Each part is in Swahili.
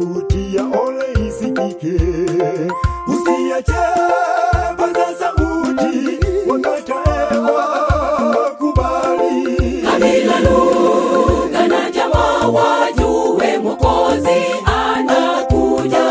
sauti ya ole isikike. Usiache paza sauti, wakataewa kubali. kabila lugha na jamaa wajue mwokozi anakuja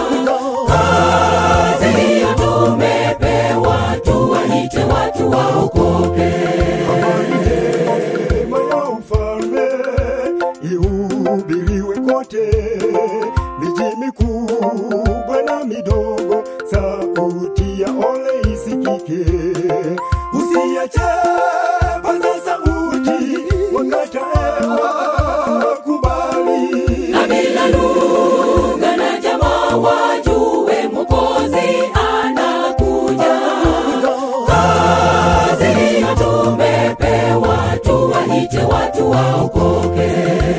kazi hiyo tumepewa tuwaite watu waokoke Neema ya ufalme ihubiriwe kote, miji mikubwa na midogo, sauti ya ole isikike. Usiache paza sauti, wakataewa kubali. kabila lugha na jamaa wajue mwokozi anakuja kazi hiyo tumepewa tuwaite watu waokoke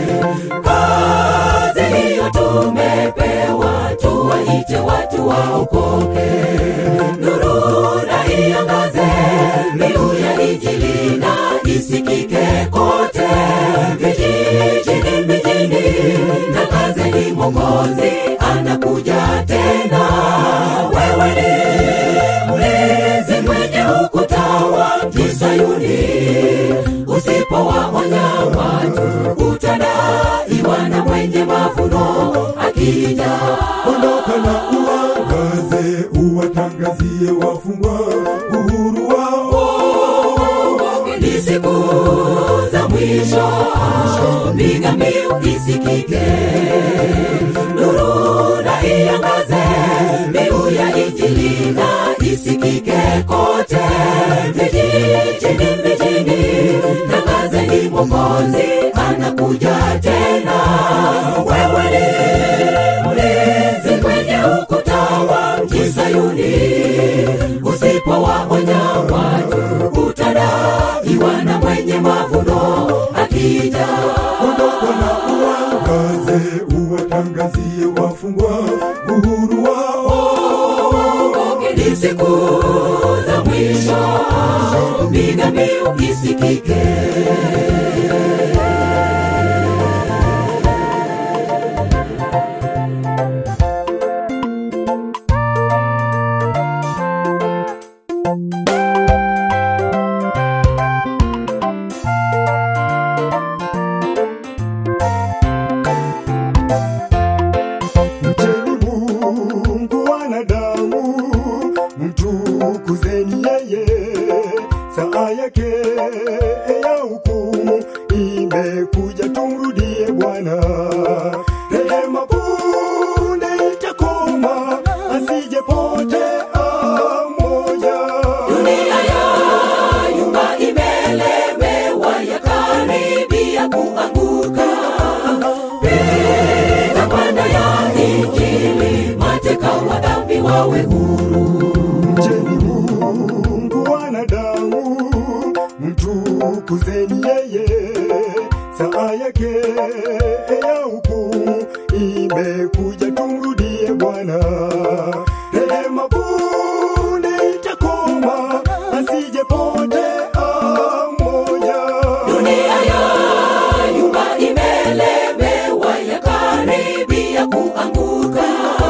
kazi hiyo tumepewa tuwaite watu waokoke nuru na iangaze mbiu ya injili na isikike kote vijijini mijini tangazeni mwokozi anakuja tena wewe ni mlinzi mwenye ukuta wa mji Sayuni usipowaonya watu utadaiwa na mwenye mavuno akija ondoka na uangaze uwatangazie wafungwa uhuru wao ni siku za mwisho piga mbiu isikike nuru na iangaze mbiu ya injili na isikike kote vijijini mijini tangazeni mwokozi anakuja tena wewe ni mlinzi kwenye ukuta wa mji Sayuni usipowaonya watu utadaiwa na mwenye mavuno akija ondoka na uangaze uwatangazie wafungwa uhuru wao ni siku za mwisho piga mbiu isikike Mcheni Mungu wanadamu, mtukuzeni yeye. Saa yake ya hukumu imekuja, tumrudie Bwana. Rehema punde itakoma, asijepotea moja. dunia ya nyumba imelemewa yakaribia kuanguka pita panda ya injili mateka wa dhambi wawe huru Mcheni Mungu wanadamu, mtukuzeni yeye. Saa yake ya hukumu imekuja, tumrudie Bwana. Rehema punde itakoma, asijepotea moja. dunia ya nyumba imelemewa yakaribia kuanguka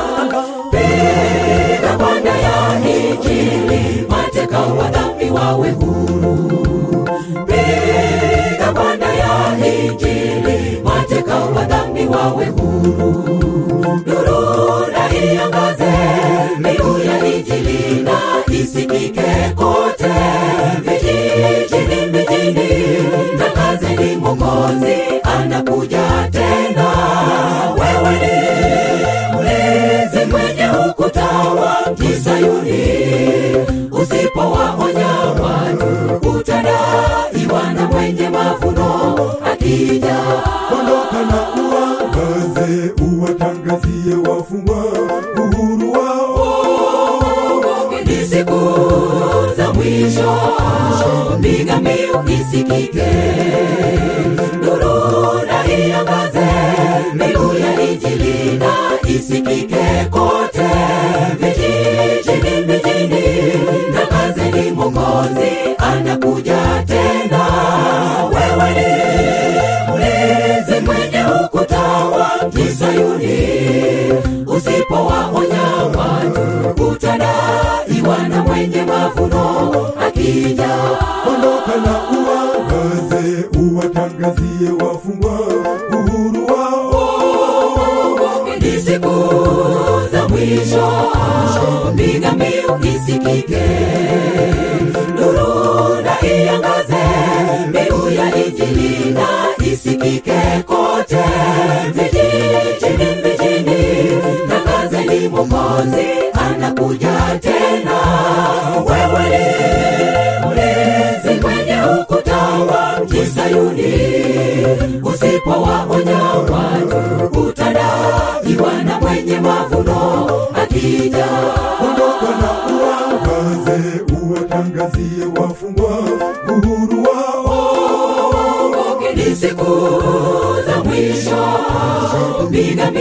pita panda ya injili mateka wa dhambi wawe huru piga panda ya injili mateka wa dhambi wawe huru nuru na iangaze mbiu ya injili na isikike kote vijijini mijini tangazeni mwokozi anakuja tena wewe ni mlinzi mwenye ukuta wa mji Sayuni usipowaonya watu utadaiwa na mwenye mavuno akija ondoka na uangaze uwatangazie wafungwa uhuru wao ni siku za mwisho piga mbiu isikike nuru na iangaze mbiu ya injili na isikike kote vijijini mijini tangazeni mwokozi anakuja tena wewe ni mlinzi mwenye ukuta wa mji Sayuni akija ondoka na uangaze uwatangazie wafungwa uhuru wao ni siku za mwisho piga mbiu isikike nuru na iangaze mbiu ya injili na isikike kote vijijini mijini tangazeni mokozi anakuja tena wewe ni mlinzi kwenye ukuta wa mji sayuni usipowaonya watu utadaiwa na mwenye mavuno akija ondoka na uangaze uwatangazie wafungwa uhuru wao ni siku za mwisho piga